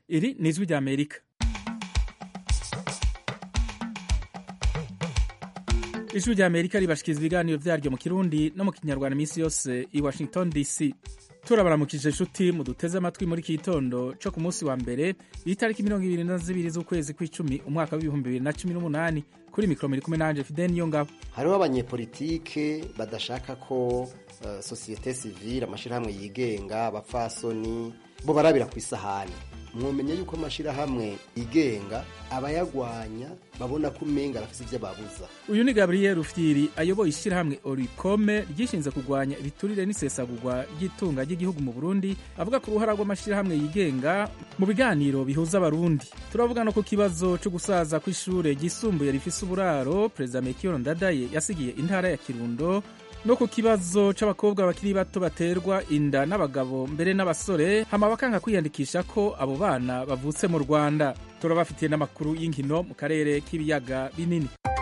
iri ni ijwi rya amerika ijwi rya amerika ribashikiriza ibiganiro vyaryo mu kirundi no mu kinyarwanda iminsi yose i washington dc turabaramukije inshuti muduteze amatwi muri iki gitondo co ku munsi wa mbere itariki mirongo ibiri na zibiri z'ukwezi kw'icumi umwaka w'ibihumbi bibiri na cumi n'umunani kuri mikoro muri kumwe nanje fideni niyo ngabo hariho abanyepolitike badashaka ko uh, sosiyete sivile amashirahamwe yigenga abapfasoni bo barabira ku isahani mwomenye yuko amashirahamwe yigenga abayagwanya babona ko umenga arafise ivyo babuza uyu ni gabriel rufyiri ayoboye ishyirahamwe orikome ryishinze kurwanya ibiturire n'isesagurwa ry'itunga ry'igihugu mu burundi avuga ku ruhara rw'amashyirahamwe yigenga mu biganiro bihuza abarundi turavuga no ku kibazo co gusaza kw'ishure ryisumbuye rifise uburaro perezida mekiyo ndadaye yasigiye intara ya kirundo no ku kibazo c'abakobwa bakiri bato baterwa inda n'abagabo mbere n'abasore hama bakanga kwiyandikisha ko abo bana bavutse mu rwanda turabafitiye n'amakuru y'inkino mu karere k'ibiyaga binini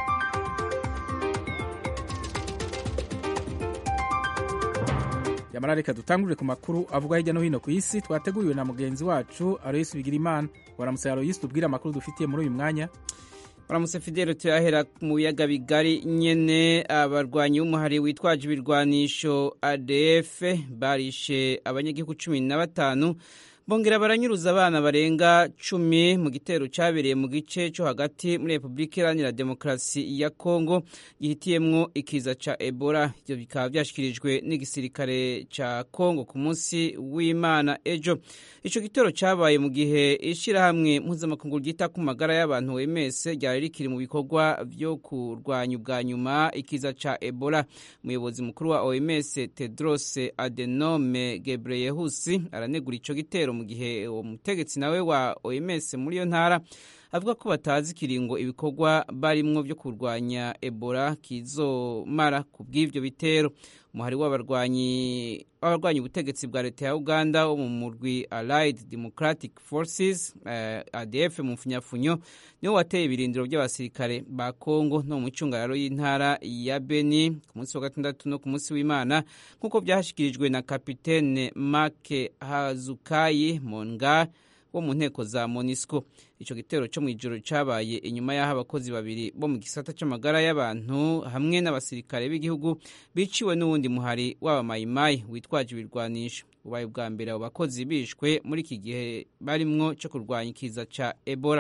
yamara reka dutangurire ku makuru avuga hirya no hino ku isi twateguriwe na mugenzi wacu aroyisi bigirimana waramutse aroyisi tubwire amakuru dufitiye muri uyu mwanya baramutse fidele turahera mu biyaga bigari nyene abarwanyi b'umuhari witwaje ibirwanisho adf barishe abanyagihugu cumi na batanu bongera baranyuruza abana barenga cumi mu gitero cyabereye mu gice cyo hagati muri repubulika iharanira demokarasi ya kongo gihitiyemwo ikiza ca ebola ivyo bikaba vyashikirijwe n'igisirikare ca kongo ku munsi w'imana ejo ico gitero cabaye mu gihe ishirahamwe mpuzamakungu ryita ku magara y'abantu wms ryari rikiri mu bikorwa vyo kurwanya ubwa nyuma ikiza ca ebola umuyobozi mukuru wa oms tedros adenome gebreyehusi aranegura ico gitero mu gihe uwo mutegetsi nawe wa OMS muri iyo ntara avuga ko batazi ikiringo ibikorwa barimwo byo kurwanya Ebola kizomara ku bw'ivyo bitero umuhari w'abarwanyi w'abarwanyi ubutegetsi bwa leta ya Uganda wo mu murwi Allied Democratic Forces uh, ADF mu mfunyafunyo niwo wateye ibirindiro by'abasirikare ba Kongo no mu cungararo y'intara ya Beni ku munsi wa gatandatu no ku munsi w'Imana nk'uko byashikirijwe na kapitene Make Hazukayi Monga wo mu nteko za MONUSCO ico gitero cyo mu ijoro cabaye inyuma y'aho abakozi babiri bo mu gisata c'amagara y'abantu hamwe n'abasirikare b'igihugu biciwe n'uwundi muhari w'abamayimayi witwaje ibirwanisho ubaye ubwa mbere abo bakozi bishwe muri iki gihe barimwo co kurwanya ikiza ca Ebola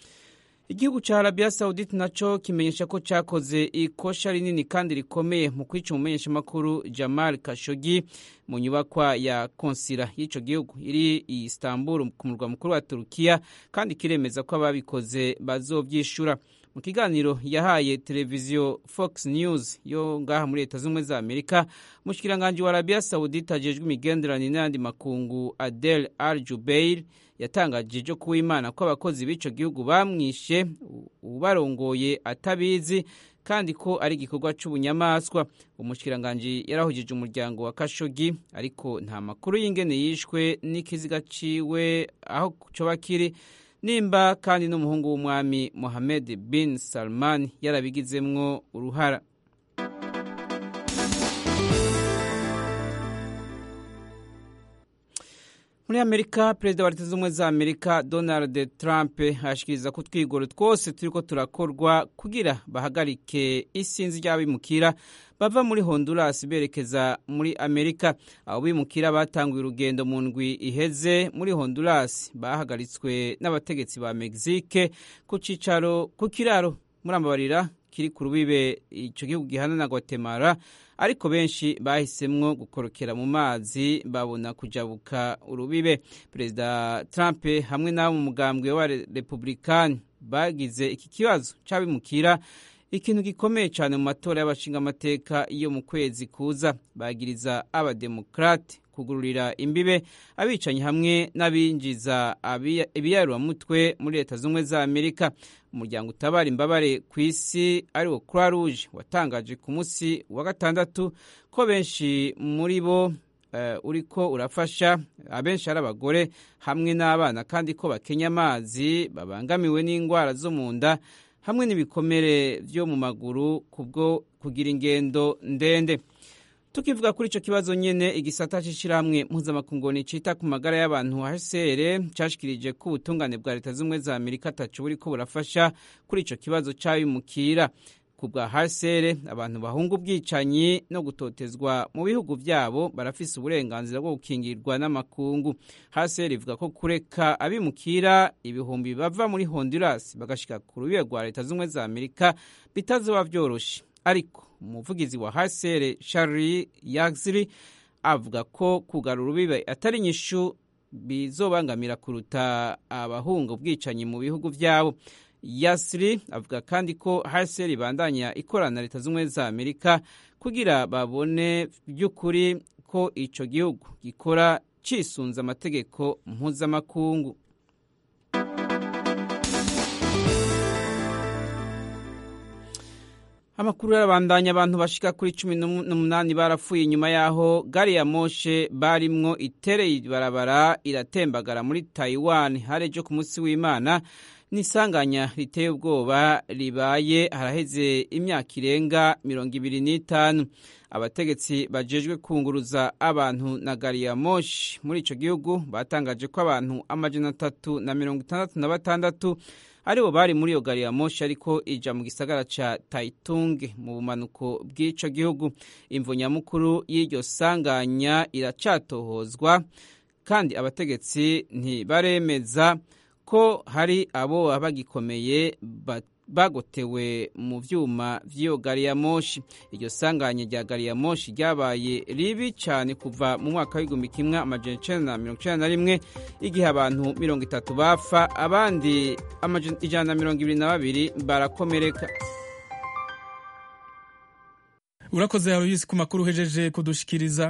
igihugu ca Arabia Saudite naco kimenyesha ko cakoze ikosha rinini kandi rikomeye mu kwica umumenyeshamakuru Jamal Khashoggi mu nyubakwa ya konsila y'ico gihugu iri i Istanbul ku murwa mukuru wa Turukiya kandi kiremeza ko ababikoze bazovyishura mu kiganiro yahaye televiziyo Fox News yo ngaha muri leta z'ubumwe za Amerika umushikiranganji wa Arabia Saudite ajejwe imigenderanire n'ayandi makungu Adel Al Jubeir yatangaje ejo kuba imana ko abakozi b'ico gihugu bamwishe ubarongoye atabizi kandi ko ari igikorwa c'ubunyamaswa umushikiranganji yarahujije umuryango wa Kashogi ariko nta makuru y'ingene yishwe n'ikiziga ciwe aho coba kiri nimba kandi n'umuhungu w'umwami Mohammed bin Salman yarabigizemwo uruhara muri amerika perezida wa leta z'ubumwe za amerika donald trump ashikiriza ko utwigoro twose turiko turakorwa kugira bahagarike isinzi ry'abimukira bava muri honduras berekeza muri amerika abo bimukira batanguye urugendo mu ndwi iheze muri honduras bahagaritswe n'abategetsi ba mexique ku cicaro ku kiraro murambabarira kiri ku rubibe ico gihugu gihana na guatemala ariko benshi bahisemwo gukorokera mu mazi babona kujabuka urubibe perezida trump hamwe n'abo mu mugambwe wa republikani bagize iki kibazo c'abimukira ikintu gikomeye cyane mu matora y'abashingamateka yo mu kwezi kuza bagiriza abademokrate kugururira imbibe abicanyi hamwe n'abinjiza ibiyaruramutwe muri leta z'ubumwe za amerika umuryango utabara imbabare ku isi ariwo croix rouge watangaje ku munsi wa gatandatu ko benshi muri bo uh, uriko urafasha abenshi ari abagore hamwe n'abana kandi ko bakenya amazi babangamiwe n'indwara zo mu nda hamwe n'ibikomere byo mu maguru kubwo kugira ingendo ndende tukivuga kuri ico kibazo nyene igisata c'ishirahamwe mpuzamakungu cita ku magara y'abantu HCR cashikirije ko ubutungane bwa leta z'ubumwe za Amerika ataco buriko burafasha kuri ico kibazo c'abimukira ku bwa HCR abantu bahunga ubwicanyi no gutotezwa mu bihugu vyabo barafise uburenganzira bwo gukingirwa n'amakungu HCR ivuga ko kureka abimukira ibihumbi bava muri Honduras bagashika ku rubibe rwa leta z'ubumwe za Amerika bitazoba vyoroshe ariko umuvugizi wa HCR Charlie Yaxley avuga ko kugarura urubibe atari inyishu bizobangamira kuruta abahunga ubwicanyi mu bihugu vyabo Yasri avuga kandi ko HCR ibandanya ikorana leta z'ubumwe za Amerika kugira babone by'ukuri ko ico gihugu gikora cisunza amategeko mpuzamakungu amakuru yarabandanya abantu bashika kuri cumi n'umunani barapfuye inyuma yaho gari ya moshe barimwo itereye ibarabara iratembagara muri Taiwan harejo ku munsi w'Imana n'isanganya riteye ubwoba ribaye haraheze imyaka irenga mirongo ibiri n'itanu abategetsi bajejwe kunguruza abantu na gari ya moshi muri ico gihugu batangaje ko abantu amajana atatu na mirongo itandatu na batandatu aribo bari muri iyo gari ya moshi ariko ija mu gisagara ca Taitung mu bumanuko bw'ico gihugu imvo nyamukuru y'iryo sanganya iracatohozwa kandi abategetsi ntibaremeza ko hari abo bagikomeye bagotewe mu vyuma vy'iyo gari ya moshi iryo sanganya rya gari ya moshi ryabaye ribi cyane kuva mu mwaka w'igihumbi kimwe amajana icenda na mirongo icenda na rimwe igihe abantu mirongo itatu bapfa abandi ijana na mirongo ibiri na babiri barakomereka urakoze Aloysi ku makuru uhejeje kudushikiriza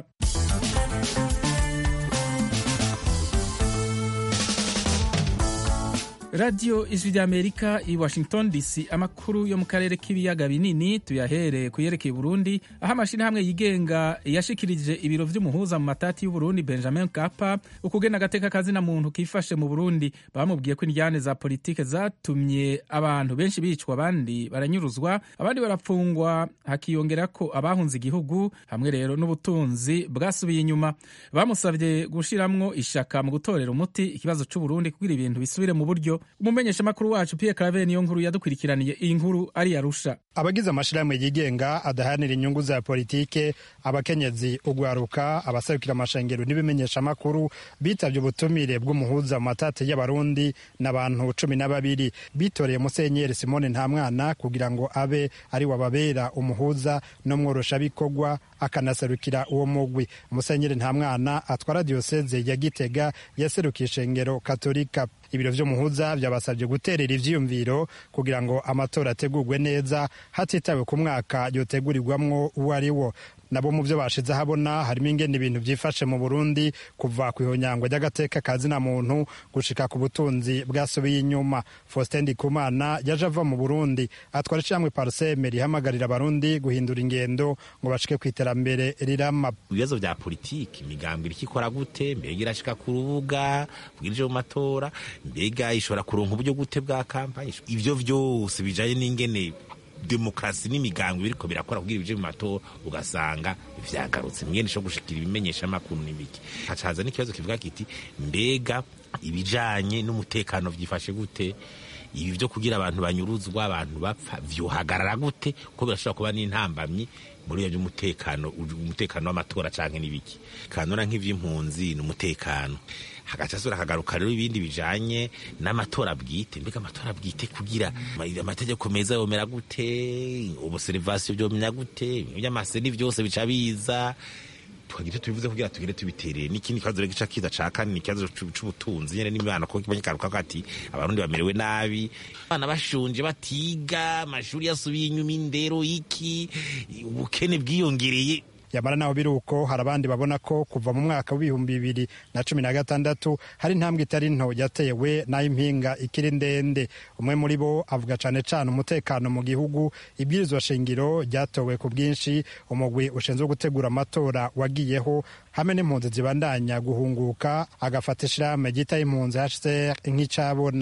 radiyo ijwi ry'amerika i washington dc amakuru yo mu karere k'ibiyaga binini tuyahere ku yerekeye burundi aho amashyirahamwe yigenga yashikirije ibiro vy'umuhuza mu matati y'uburundi benjamin kapa ukugena agateka kazina muntu kifashe mu burundi bamubwiye ko indyane za politike zatumye abantu benshi bicwa abandi baranyuruzwa abandi barapfungwa hakiyongera ko abahunze igihugu hamwe rero n'ubutunzi bwasubiye inyuma bamusabye gushiramwo ishaka mu gutorera umuti ikibazo c'uburundi kugira ibintu bisubire mu buryo umumenyeshamakuru wacu Pierre Claver niyo nkuru yadukurikiraniye iyi nkuru ari yarusha abagize amashirahamwe yigenga adahanira inyungu za politike abakenyezi ugwaruka abasabikira amashengero n'ibimenyeshamakuru bitavye ubutumire bw'umuhuza mu matate y'abarundi n'abantu cumi na babiri bitoreye musenyeri simone ntamwana kugira ngo abe ari wababera umuhuza no mworosha bikorwa akanasarukira uwo mugwi musenyeri ntamwana atwara diyoseze ya gitega yaserukiye ishengero katolika ibiro vy'umuhuza vyabasabye guterera ivyiyumviro kugira ngo amatora ategurwe neza hatitawe ku mwaka yotegurirwamwo uwo ari wo nabo mu byo bashize ahabona harimo ingene ibintu byifashe mu Burundi kuva ku ihonyangwa ry'agateka kazina muntu gushika ku butunzi bwasubiye inyuma Faustin Ndikumana yaje ava mu Burundi atwara icamwe parseme rihamagarira abarundi guhindura ingendo ngo bashike ku iterambere rirama ibibazo vya politiki imigambwe iriko ikora gute mbega irashika ku rubuga bwirije mu matora mbega ishobora kuronka uburyo gute bwa kampanye ivyo vyose bijanye n'ingene demokarasi n'imigango biriko birakora kugira ibije mu matora ugasanga vyagarutse mwene sho gushikira ibimenyesha makuru n'ibiki hacaza n'ikibazo kivuga kiti mbega ibijanye n'umutekano vyifashe gute ibi vyo kugira abantu banyuruzwa abantu bapfa vyohagarara gute ko birashobora kuba n'intambamyi muri iyo by'umutekano umutekano w'amatora canke n'ibiki kanora nk'ivy'impunzi n'umutekano hagaca sura hagaruka rero ibindi bijanye n'amatora bwite mbega amatora bwite kugira amategeko meza yomera gute ubuserivasiyo vyomenya gute by'amaseni vyose bica biza tukagira tubivuze kugira tugire tubiterere n'ikindi kibazo rero gica kiza ca kane ni ikibazo c'ubutunzi nyene n'imibano ko kibonye karuka ati abarundi bamerewe nabi abana bashonje batiga amashuri yasubiye inyuma indero iki ubukene bwiyongereye yamara naho biri uko hari abandi babona ko kuva mu mwaka w'ibihumbi bibiri na cumi na gatandatu hari intambwe itari nto yatewe n'ay'impinga ikiri ndende umwe muri bo avuga cane cane umutekano mu gihugu ibwirizwa shingiro ryatowe ku bwinshi umugwi ushinzwe gutegura amatora wagiyeho hamwe n'impunzi zibandanya guhunguka agafata ishirahamwe ryita impunzi HCR nk'icabona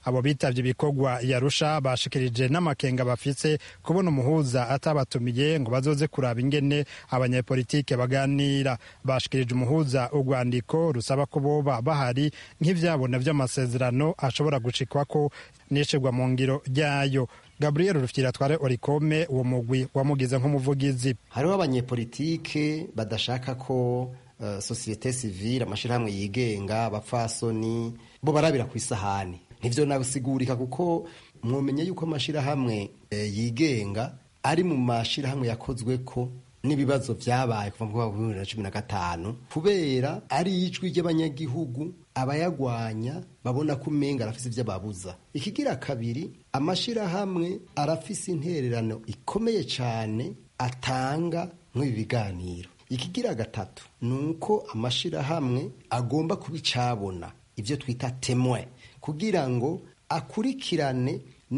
abo bitavye ibikorwa yarusha bashikirije n'amakenga bafise kubona umuhuza atabatumiye ngo bazoze kuraba ingene abanyepolitike baganira bashikirije umuhuza urwandiko rusaba ko boba bahari nk'ivyabona vy'amasezerano ashobora gucikwako n'ishirwa mu ngiro ryayo gabriel rufyira atware orikome uwo mugwi wamugize nk'umuvugizi hariho abanyepolitike badashaka ko uh, sosiyete sivile amashirahamwe yigenga abapfasoni bo barabira ku isahani ntivyo nabisigurika kuko mwomenye yuko amashirahamwe e, yigenga ari mu mashirahamwe yakozweko n'ibibazo vyabaye kuva mu mwaka wa bibiri na cumi na gatanu kubera ari ijwi ry'abanyagihugu abayagwanya babona ko umenga arafise ivyo babuza ikigira kabiri amashirahamwe arafise intererano ikomeye cane atanga nk'ibi biganiro ikigira gatatu ni uko amashirahamwe agomba kuba icabona ivyo twita temwe kugira ngo akurikirane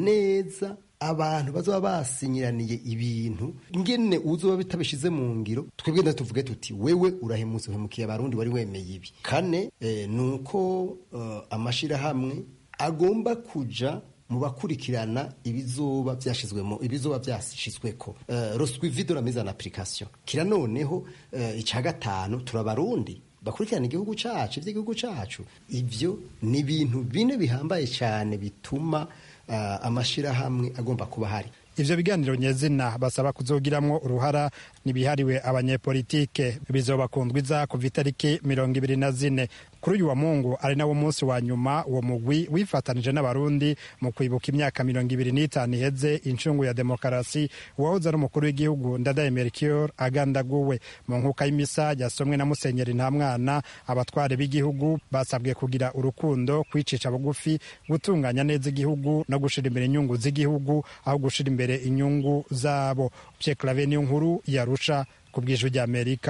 neza abantu bazoba basinyiraniye ibintu ngene uzoba bitabishize mu ngiro twebwe nda tuvuge tuti wewe urahemutse uhemukiye abarundi wari wemeye ibi kane eh, nuko uh, amashirahamwe agomba kuja mu bakurikirana ibizoba byashizwemo ibizoba byashizweko uh, roswivi de la mise en application kira noneho uh, ica gatanu turabarundi bakurikirana igihugu cacu ivy'igihugu cacu ivyo ni ibintu bine bihambaye cyane bituma uh, amashirahamwe agomba kuba hari ivyo biganiro nyezina basaba kuzogiramwo uruhara nibihariwe abanyepolitike bizobakundwa iza kuva itariki mirongo ibiri na zine kuri uyu wa mungu ari nawo munsi wa nyuma uwo mugwi wifatanije n'abarundi mu kwibuka imyaka mirongo ibiri n'itanu iheze incungu ya demokarasi uwahoze ari umukuru w'igihugu ndadaye melchior agandaguwe mu nkuka y'imisa yasomwe na musenyeri nta mwana abatware b'igihugu basabwe kugira urukundo kwicisha bugufi gutunganya neza igihugu no gushira imbere inyungu z'igihugu aho gushira imbere inyungu zabo Pierre Claver niyo nkuru yarusha ku bw'ijwi ry'Amerika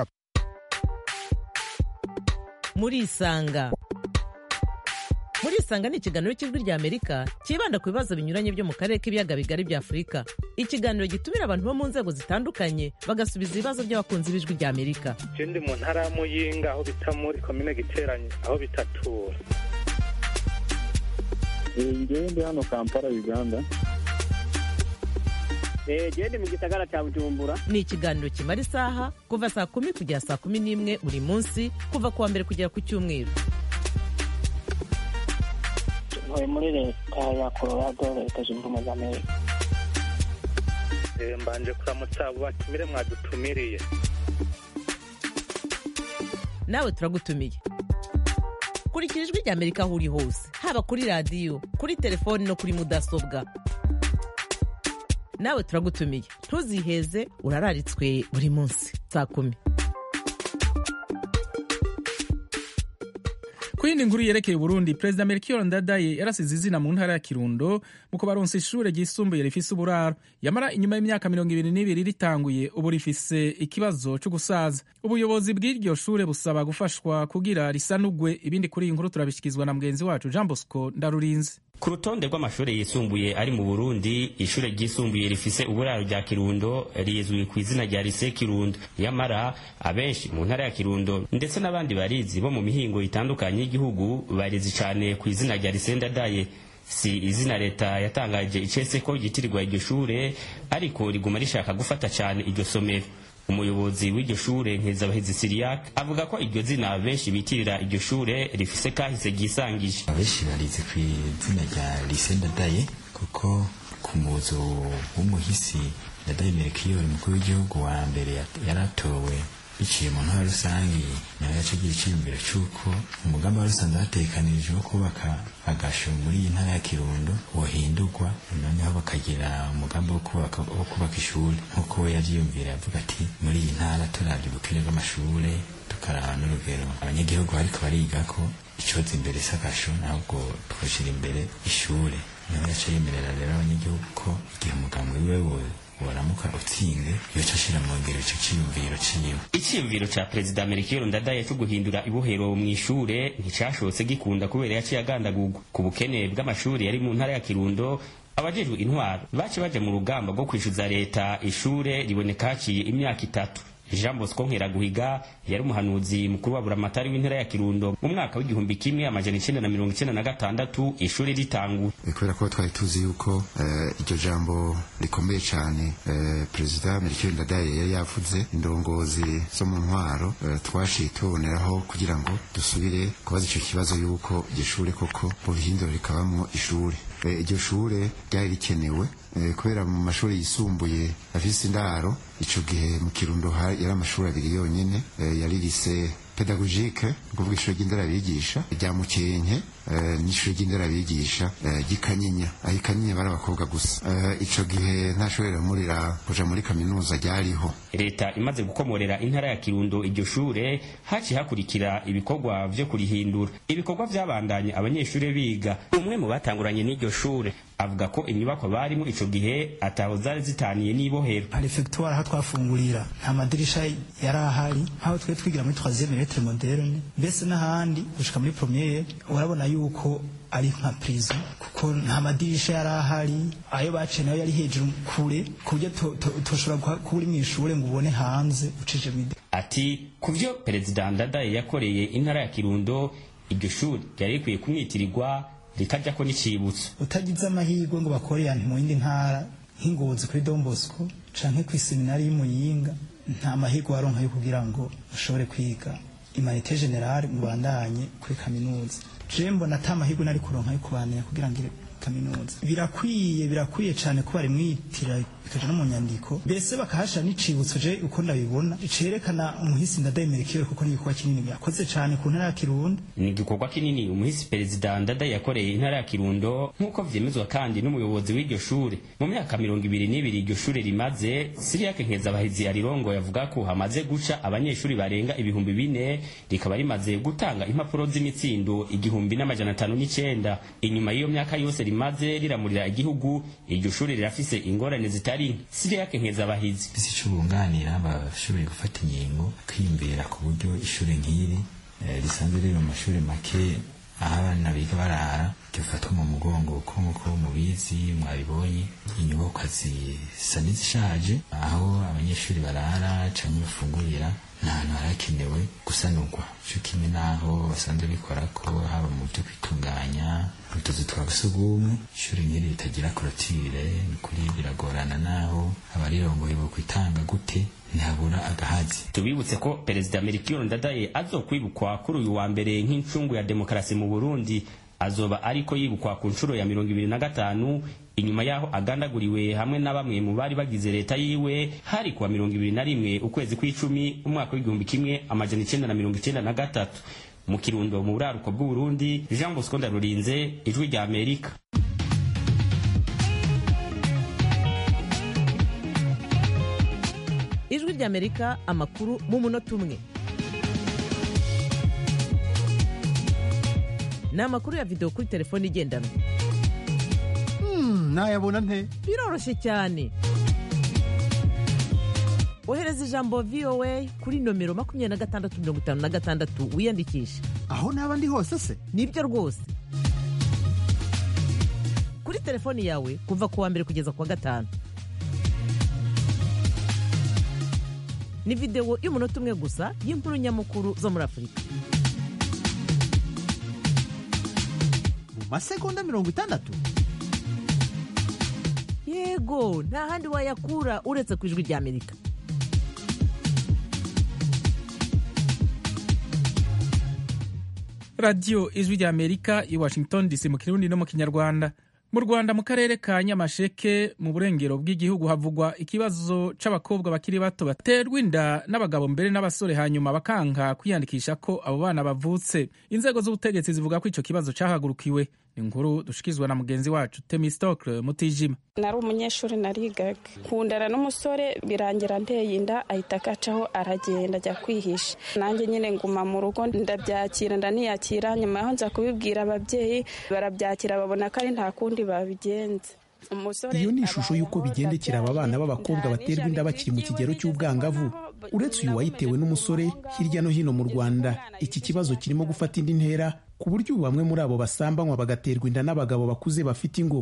murisanga murisanga ni ikiganiro cy'ijwi ry'amerika cyibanda ku bibazo binyuranye byo mu karere k'ibiyaga bigari bya afurika ikiganiro gitumira abantu bo mu nzego zitandukanye bagasubiza ibibazo by'abakunzi b'ijwi ry'amerika ndi mu ntara ya muyinga aho bita muri komine giteranye aho bitatura ngewe ndi hano kampala uganda gende mu gisagara cya bujumbura ni ikiganiro kimara isaha kuva saa kumi kugera saa kumi n'imwe buri munsi kuva ku wa mbere kugera ku cyumweru ntuye muri leta ya colorado leta zunze ubumwe za amerika mbanje kuramutsa abo batumire mwadutumiriye nawe turagutumiye kurikira ijwi ry'amerika aho uri hose haba kuri radiyo kuri telefoni no kuri mudasobwa nawe turagutumiye ntuziheze urararitswe buri munsi saa kumi ku yindi nkuru yerekeye uburundi perezida melchior ndadaye yarasize izina mu ntara ya kirundo mu kubaronsa ishure ryisumbuye rifise uburaro yamara inyuma y'imyaka mirongo ibiri n'ibiri ritanguye ubu rifise ikibazo cyo gusaza ubuyobozi bw'iryo shure busaba gufashwa kugira risanugwe ibindi kuri iyi nkuru turabishyikirizwa na mugenzi wacu jean bosco ndarurinzi ku rutonde rw'amashuri yisumbuye ari mu burundi ishure ryisumbuye rifise uburaro rya kirundo rizwi ku izina rya lise kirundo yamara abenshi mu ntara ya kirundo ndetse n'abandi barizi bo mu mihingo itandukanye y'igihugu barizi cane ku izina rya lise ndadaye si izina leta yatangaje icese ko ryitirirwa iryo shure ariko riguma rishaka gufata cane iryo somero umuyobozi w'iryo shure nkezabahizi siriyak avuga ko iryo zina benshi bitirira iryo shure rifise kahise ryisangije abenshi barizi ku izina rya lise ndadaye kuko ku muzo w'umuhisi ndadaye melkiyori umukuru w'igihugu wa mbere yaratowe biciye mu ntara rusange nawe yacagira icyiyumviro cy'uko umugambi wari usanzwe hatekanirije wo kubaka agasho muri iyi ntara ya kirundo wohindurwa noneho bakagira umugambi wo kubaka wo kubaka ishuri nk'uko we yavyiyumvira yavuga ati muri iyi ntara turavye ubukene bw'amashure tukaraba n'urugero abanyagihugu bariko bariga ko icoza imbere s'agasho ntabwo twoshira imbere ishure niho yaca yemerera rero abanyagihugu ko igihe umugambi wiwe waramuka utsinze yoca ashira mu ngero ico ciyumviro ciwe iciyumviro ca perezida melchior ndadaye co guhindura ibohero mu ishure nticashotse gikunda kubera yaciye agandagurwa ku bukene bw'amashuri yari mu ntara ya kirundo abajejwe intwaro bace baja mu rugamba rwo kwishuza leta ishure riboneka haciye imyaka itatu jean bosco nkeraguhiga yari umuhanuzi mukuru wa buramatari w'intara ya kirundo mu mwaka w'igihumbi kimwe amajana icenda na mirongo icenda na gatandatu ishuri ritanguye kubera ko twari tuzi yuko iryo jambo rikomeye cyane perezida melchior ndadaye yari yavuze indongozi zo mu ntwaro twashiye tuboneraho kugira ngo dusubire kubaza icyo kibazo yuko iryo shuri koko bubihindura rikabamo ishuri iryo shure ryari rikenewe kubera mu mashuri yisumbuye afise indaro ico gihe mu kirundo yari amashuri abiri yonyene yari lise pedagogike ukuvuga ishuri ry'inderabigisha rya mukenke n'ishuri ry'inderabigisha ry'ikanyinya aho ikanyinya bari abakobwa gusa ico gihe nta shuri riramurira kuja muri kaminuza ryariho leta imaze gukomorera intara ya kirundo iryo shure haciye hakurikira ibikorwa vyo kurihindura ibikorwa vyabandanye abanyeshuri biga umwe mu batanguranye n'iryo shure avuga ko inyubako barimo ico gihe ataho zari zitaniye n'ibohero perefegitura aho twafungurira nta madirisha yari ahari nk'aho twe twigira muri troisième lettre moderne mbese n'ahandi gushika muri premiere urabona yuko ari nka prison kuko nta madirisha yari ahari ayo baciye nayo yari hejuru kure ku buryo toshobora kuba uri mu ishure ngo ubone hanze ucije mide ati ku vyo perezida ndadaye yakoreye intara ya kirundo iryo shuri ryari rikwiye kumwitirirwa rikajyako n'icibutso utagize amahirwe ngo bakorera mu yindi ntara nk'ingozi kuri Don Bosco canke ku seminari y'Imuyinga nta mahirwe waronka yo kugira ngo ushobore kwiga imanite generale mu bandanye kuri kaminuza je mbona ata mahirwe nari kuronka yo kubandanya kugira ngo kaminuza birakwiye birakwiye cyane ko bari mwitira bikaja no mu nyandiko mbese bakahasha n'icibutso je uko ndabibona cerekana umuhisi ndadayemerekewe kuko ni igikorwa kinini yakoze cyane ku ntara ya kirundo ni igikorwa kinini umuhisi perezida ndada yakoreye intara ya kirundo nk'uko vyemezwa kandi n'umuyobozi w'iryo shure mu myaka mirongo ibiri n'ibiri iryo shure rimaze siriyake nkezabahizi arirongo yavuga ko hamaze guca abanyeshuri barenga ibihumbi bine rikaba rimaze gutanga impapuro z'imitsindo igihumbi n'amajana atanu n'icenda inyuma y'iyo myaka yose rimaze riramurira igihugu iryo shuri rirafise ingorane zitari siriyake nkezabahizi bisi ico bunganira bashoboye gufata ingingo kwiyumvira ku buryo ishuri nk'iri risanzwe riri mu mashuri make aho abana biga barara rifatwa mu mugongo kuko nk'uko mubizi mwabibonye inyubakwa zisa n'izishaje aho abanyeshuri barara canke bafungurira nta hantu harakenewe gusanurwa co kimwe n'aho basanzwe bikora ko haba mu byo kwitunganya utuzu twa sugumwe ishuri nk'iri ritagira korotire ni kuri biragorana n'aho abarirongoye bo kwitanga gute ntihabura agahazi tubibutse ko perezida melchior ndadaye azokwibukwa kuri uyu wa mbere nk'incungu ya demokarasi mu burundi azoba ariko yibukwa ku nshuro ya mirongo ibiri na gatanu inyuma yaho agandaguriwe hamwe na bamwe mu bari bagize leta yiwe hari kuwa mirongo ibiri na rimwe ukwezi kw'icumi umwaka w'igihumbi kimwe amajana icenda na mirongo icenda na gatatu mu kirundo mu buraruko bw'uburundi jean bosco ndarurinze ijwi rya amerika ijwi rya amerika amakuru mu munota umwe ni amakuru ya videwo kuri telefone igendanwa nayabona nte biroroshye cyane ohereza ijambo voa kuri nomero makumyabiri na gatandatu mirongo itanu na gatandatu wiyandikishe aho naba ndi hose se nibyo rwose kuri telefoni yawe kuva ku wa mbere kugeza ku wa gatanu ni videwo y'umunota umwe gusa y'inkuru nyamukuru zo muri afurika mu masegonda mirongo itandatu yego nta handi wayakura uretse ku ijwi rya amerika radiyo ijwi rya amerika i washington dc mu kirundi no mu kinyarwanda mu rwanda mu karere ka nyamasheke mu burengero bw'igihugu havugwa ikibazo c'abakobwa bakiri bato baterwa inda n'abagabo mbere n'abasore hanyuma bakanka kwiyandikisha ko abo bana bavutse inzego z'ubutegetsi zivuga ko ico kibazo cahagurukiwe inkuru dushikizwa na mugenzi wacu temistokle mutijima nari umunyeshuri narigaga kundana n'umusore birangira nteye inda ahita akacaho aragenda ajya kwihisha nanjye nyine nguma mu rugo ndabyakira ndaniyakira nyuma yaho nza kubibwira ababyeyi barabyakira babona ko ari nta kundi babigenza iyo ni ishusho y'uko bigendekera aba bana b'abakobwa baterwa inda bakiri mu kigero cy'ubwangavu uretse uyu wayitewe n'umusore hirya no hino mu rwanda iki kibazo kirimo gufata indi ntera ku buryo ubu bamwe muri abo basambanywa bagaterwa inda n'abagabo bakuze bafite ingo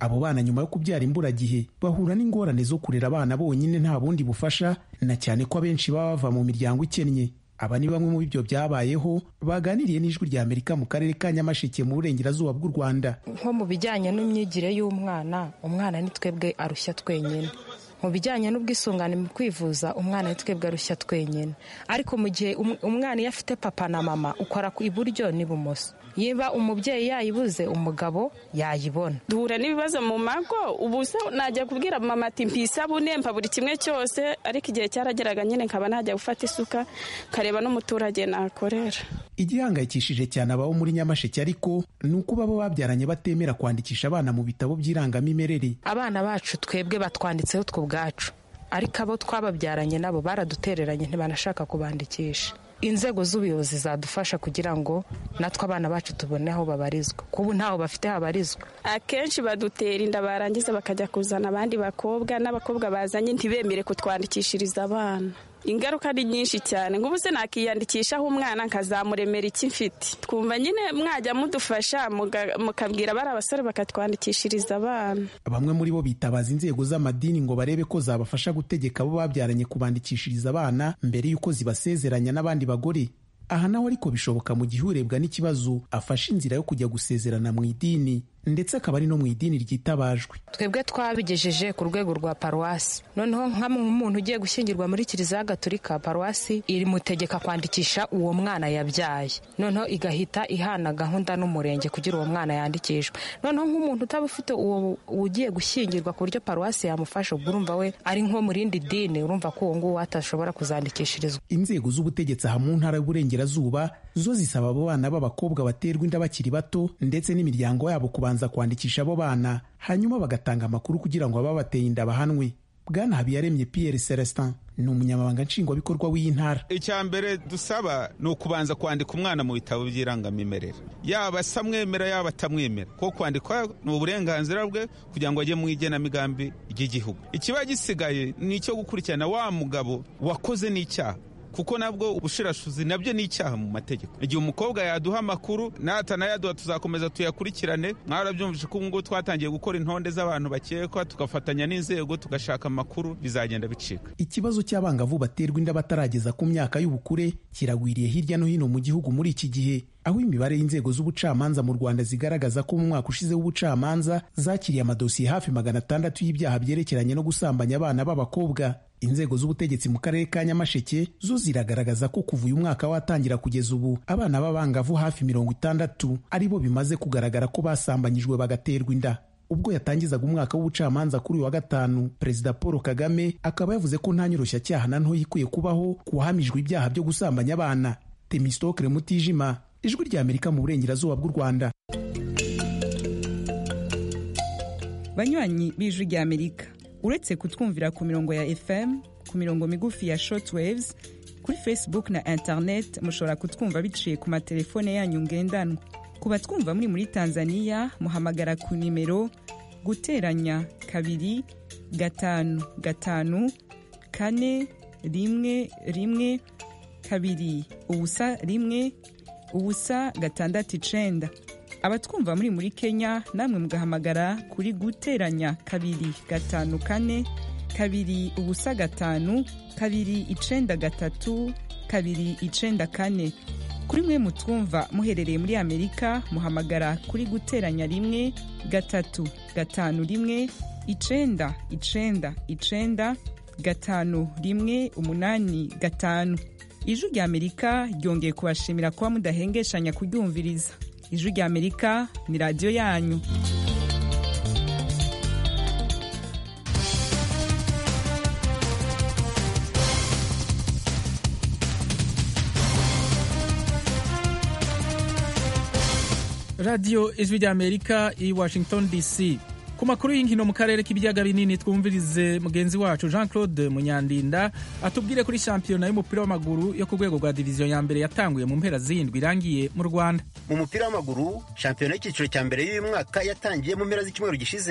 abo bana nyuma yo kubyara imburagihe bahura n'ingorane zo kurera abana bonyine nta bundi bufasha na cyane ko abenshi baba bava mu miryango ikennye aba ni bamwe mu bibyo byabayeho baganiriye n'ijwi rya amerika mu karere ka nyamasheke mu burengerazuba bw'u rwanda nko mu bijyanye n'imyigire y'umwana umwana ni twebwe arushya twenyine mu bijyanye n'ubwisungane mu kwivuza umwana ni twebwe arushya twenyine ariko mu gihe umwana iyo afite papa na mama ukora iburyo n'ibumoso niba umubyeyi yayibuze umugabo yayibona duhura n'ibibazo mu mago ubu se najya kubwira mama ati mpisabune mpa buri kimwe cyose ariko igihe cyarageraga nyine nkaba najya gufata isuka kareba n'umuturage nakorera igihangayikishije cyane ababo muri nyamasheke ariko ni uko baba babyaranye batemera kwandikisha abana mu bitabo by'irangamimerere abana bacu twebwe batwanditseho twe ubwacu ariko abo twababyaranye nabo baradutereranye ntibanashaka kubandikisha inzego z'ubuyobozi zadufasha kugira ngo natwe abana bacu tubone aho babarizwa kubu ntaho bafite habarizwa akenshi badutera inda barangiza bakajya kuzana abandi bakobwa n'abakobwa bazanye ntibemere kutwandikishiriza abana ingaruka ni nyinshi cyane nk'ubu se nakiyandikishaho umwana nkazamuremera iki mfite twumva nyine mwajya mudufasha mukabwira bari abasore bakatwandikishiriza abana bamwe muri bo bitabaza inzego z'amadini ngo barebe ko zabafasha gutegeka abo babyaranye kubandikishiriza abana mbere y'uko zibasezeranya n'abandi bagore aha nawe ariko bishoboka mu gihe urebwa n'ikibazo afashe inzira yo kujya gusezerana mu idini ndetse akaba ari no mu idini ryitabajwe twebwe twabigejeje ku rwego rwa paruwasi noneho nk'umuntu ugiye gushyingirwa muri kiliziya gatolika paruwasi irimutegeka kwandikisha uwo mwana yabyaye noneho igahita ihana gahunda n'umurenge kugira uwo mwana yandikishwe noneho nk'umuntu utaba ufite uwo ugiye gushyingirwa ku buryo paruwasi yamufasha ubwo urumva we ari nko mu rindi dini urumva ko uwo nguwo atashobora kuzandikishirizwa inzego z'ubutegetsi aha mu ntara y'uburengerazuba zo zisaba abo bana b'abakobwa baterwa inda bakiri bato ndetse n'imiryango yabo kubanza kwandikisha abo bana hanyuma bagatanga amakuru kugira ngo ababateye inda bahanwe bwana habiyaremye pierre celestin ni umunyamabanga nshingwabikorwa w'iyi ntara icya mbere dusaba ni ukubanza kwandika umwana mu bitabo by'irangamimerere yaba asamwemera yaba atamwemera kuko kwandikwa ni uburenganzira bwe kugira ngo ajye mu igenamigambi ry'igihugu ikiba gisigaye ni icyo gukurikirana wa mugabo wakoze n'icyaha kuko nabwo ubushirashuzi nabyo ni icyaha mu mategeko igihe umukobwa yaduha amakuru natanayaduha tuzakomeza tuyakurikirane mwarabyumvise ko ubungubu twatangiye gukora intonde z'abantu bakekwa tugafatanya n'inzego tugashaka amakuru bizagenda bicika ikibazo cy'abangavu baterwa inda batarageza ku myaka y'ubukure kiragwiriye hirya no hino mu gihugu muri iki gihe aho imibare y'inzego z'ubucamanza mu rwanda zigaragaza ko mu mwaka ushize w'ubucamanza zakiriye amadosiye hafi magana atandatu y'ibyaha byerekeranye no gusambanya abana b'abakobwa inzego z'ubutegetsi mu karere ka nyamasheke zo ziragaragaza ko kuva uyu mwaka watangira kugeza ubu abana b'abangavu hafi mirongo itandatu ari bo bimaze kugaragara ko basambanyijwe bagaterwa inda ubwo yatangizaga umwaka w'ubucamanza kuri uyu wa gatanu perezida paul kagame akaba yavuze ko nta nyoroshya na ntoya ikwiye kubaho ku wahamijwe ibyaha byo gusambanya abana temistokere mutijima ijwi rya amerika mu burengerazuba bw'u rwanda banywanyi b'ijwi rya amerika uretse kutwumvira ku mirongo ya fm ku mirongo migufi ya shortwaves kuri facebook na internet mushobora kutwumva biciye ku matelefone yanyu ngendanwa ku batwumva muri muri tanzania muhamagara ku nimero guteranya kabiri gatanu gatanu kane rimwe rimwe kabiri ubusa rimwe ubusa gatandatu icenda abatwumva muri muri kenya namwe mugahamagara kuri guteranya kabiri gatanu kane kabiri ubusa gatanu kabiri icenda gatatu kabiri icenda kane kuri mwe mutwumva muherereye muri amerika muhamagara kuri guteranya rimwe gatatu gatanu rimwe icenda icenda icenda gatanu rimwe umunani gatanu ijwi rya amerika ryongeye kubashimira kuba mudahengeshanya kuryumviriza ijwi rya amerika ni radiyo yanyu radiyo ijwi rya amerika i washington dc ku makuru y'inkino mu karere k'ibiyaga binini twumvirize mugenzi wacu jean claude munyandinda atubwire kuri shampiyona y'umupira w'amaguru yo ku rwego rwa diviziyo ya mbere yatanguye mu mpera z'indwi irangiye mu rwanda mu mupira w'amaguru shampiyona y'icyiciro cya mbere y'uyu mwaka yatangiye mu mpera z'icyumweru gishize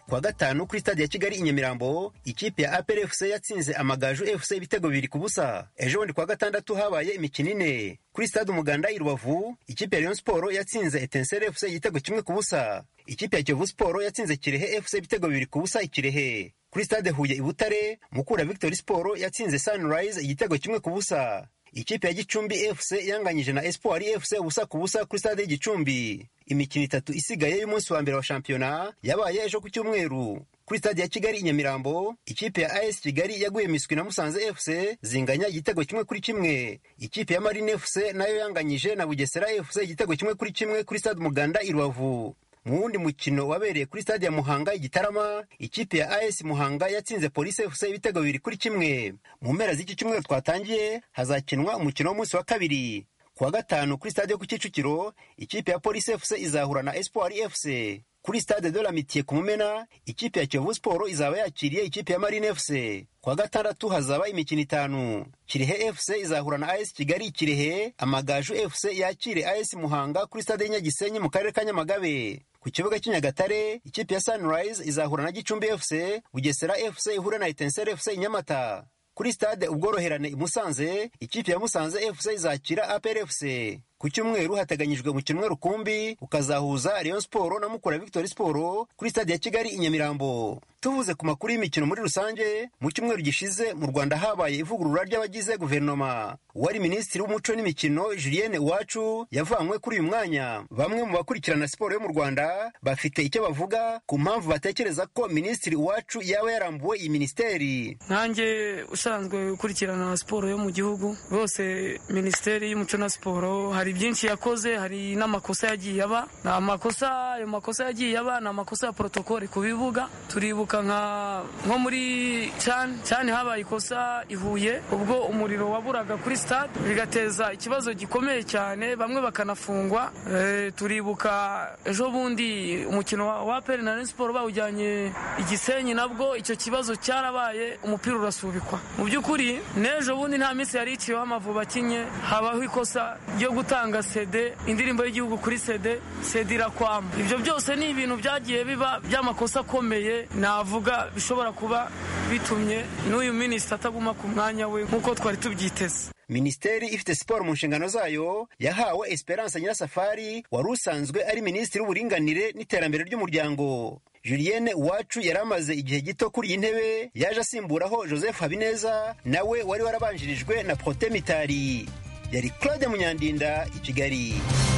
kuwa gatanu kuri stade ya kigali i nyamirambo ikipe ya apr fc yatsinze amagaju fc ibitego bibiri ku busa ejo bundi kuwa gatandatu habaye imikino ine kuri stade umuganda i rubavu ikipe ya rayon sport yatsinze etensere fc igitego kimwe ku busa ikipe ya kiyovu sport yatsinze kirehe fc ibitego bibiri ku busa ikirehe kuri stade huye i butare mukura victory sport yatsinze sunrise igitego kimwe ku busa ikipe ya gicumbi fc yanganyije na espoir fc ubusa ku busa kuri stade y'igicumbi imikino itatu isigaye y'umunsi wa mbere wa shampiyona yabaye ejo ku cyumweru kuri stade ya kigali i nyamirambo ikipe ya as kigali yaguye miswi na musanze fc zinganya igitego kimwe kuri kimwe ikipe ya marine fc nayo yanganyije na bugesera fc igitego kimwe kuri kimwe kuri stade umuganda i rubavu mu wundi mukino wabereye kuri stade ya muhanga igitarama ikipe ya as muhanga yatsinze polisi fc ibitego bibiri kuri kimwe mu mpera z'iki cyumweru twatangiye hazakinwa umukino w'umunsi wa kabiri kuwa gatanu kuri stade yo ku kicukiro ikipe ya polisi fc izahura na espoir fc kuri stade de l'amitié ku mumena ikipe ya kiyovu sport izaba yakiriye ikipe ya marine fc kuwa gatandatu hazaba imikino itanu kirehe fc izahura na as kigali kirehe amagaju fc yakire as muhanga kuri stade y'inyagisenyi mu karere ka nyamagabe ku kibuga cy'inyagatare ikipe ya sunrise izahura na gicumbi fc bugesera fc ihure na etensere fc inyamata kuri stade ubworoherane i musanze ikipe ya musanze fc izakira apr fc ku cyumweru hateganyijwe umukino rukumbi ukazahuza rayon sport na mukura victory sport kuri stade ya kigali i nyamirambo tuvuze ku makuru y'imikino muri rusange mu cyumweru gishize mu rwanda habaye ivugurura ry'abagize guverinoma uwari minisitiri w'umuco n'imikino julienne uwacu yavanywe kuri uyu mwanya bamwe mu bakurikirana siporo yo mu rwanda bafite icyo bavuga ku mpamvu batekereza ko minisitiri uwacu yaba yarambuwe iyi minisiteri nkanjye usanzwe ukurikirana siporo yo mu gihugu rwose minisiteri y'umuco na siporo hari byinshi yakoze hari n'amakosa yagiye aba ni amakosa ayo makosa yagiye aba ni amakosa ya porotokoli ku bibuga turibuka nka nko muri cani cani habaye ikosa i huye ubwo umuriro waburaga kuri stade bigateza ikibazo gikomeye cyane bamwe bakanafungwa e, turibuka ejo bundi umukino wa peri na siporo bawujyanye igisenyi nabwo icyo kibazo cyarabaye umupira urasubikwa mu by'ukuri n'ejo bundi nta minsi yari iciyeho amavubi akinye habaho ikosa ryo gutanga sede indirimbo y'igihugu kuri sede sede irakwama ibyo byose ni ibintu byagiye biba by'amakosa akomeye navuga bishobora kuba bitumye n'uyu minisita ataguma ku mwanya we nk'uko twari tubyiteze minisiteri ifite siporo mu nshingano zayo yahawe esperance nyirasafari wari usanzwe ari minisitiri w'uburinganire n'iterambere ry'umuryango julienne uwacu yari amaze igihe gito kuri iyi ntebe yaje asimburaho joseph habineza nawe wari warabanjirijwe na prote mitari yari claude munyandinda i kigali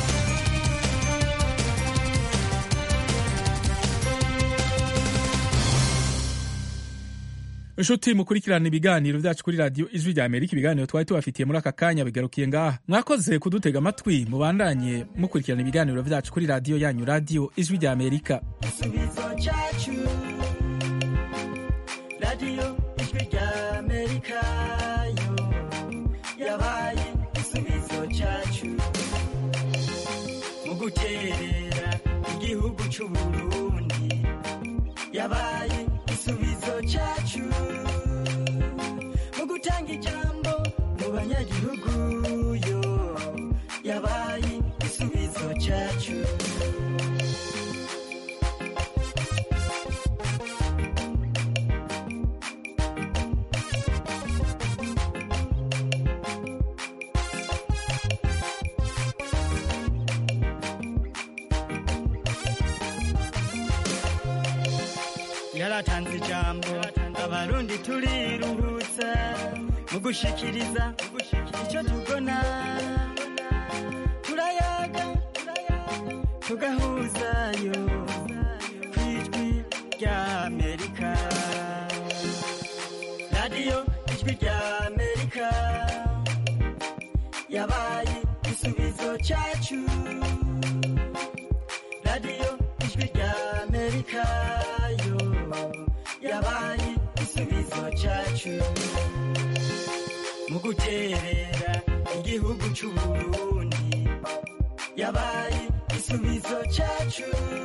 inshuti mukurikirana ibiganiro byacu kuri radiyo ijwi rya amerika ibiganiro twari tubafitiye muri aka kanya bigarukiye ngaha mwakoze kudutega amatwi mubandanye mukurikirana ibiganiro byacu kuri radiyo yanyu radiyo ijwi rya amerika igisubizo cyacu radiyo ijwi rya amerika yo yabaye igisubizo cyacu mu guterera igihugu cy'uburundi yabaye igisubizo cyacu mu gutanga ijambo mu banyagihugu yo yabaye igisubizo cyacu yaratanze ijambo abarundi turiruhutsa mu gushikiriza icyo tubona turayaga tugahuzayo ku ijwi rya amerika radiyo ijwi rya amerika yabaye igisubizo cyacu radiyo ijwi rya amerika yo yabaye igisubizo cyacu mu guterera igihugu cy'uburundi yabaye igisubizo cyacu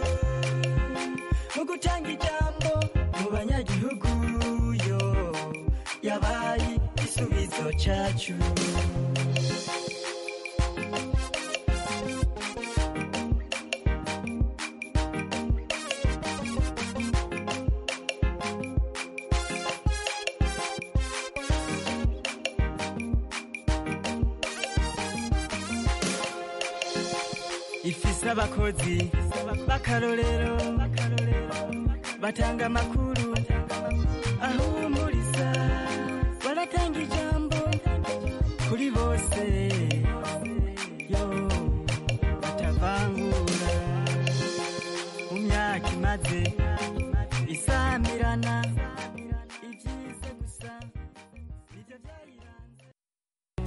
mu gutanga ijambo mu banyagihugu yo yabaye igisubizo cyacu ifise abakozi b'akarorero batanga amakuru ahumuriza baratanga ijambo kuri bose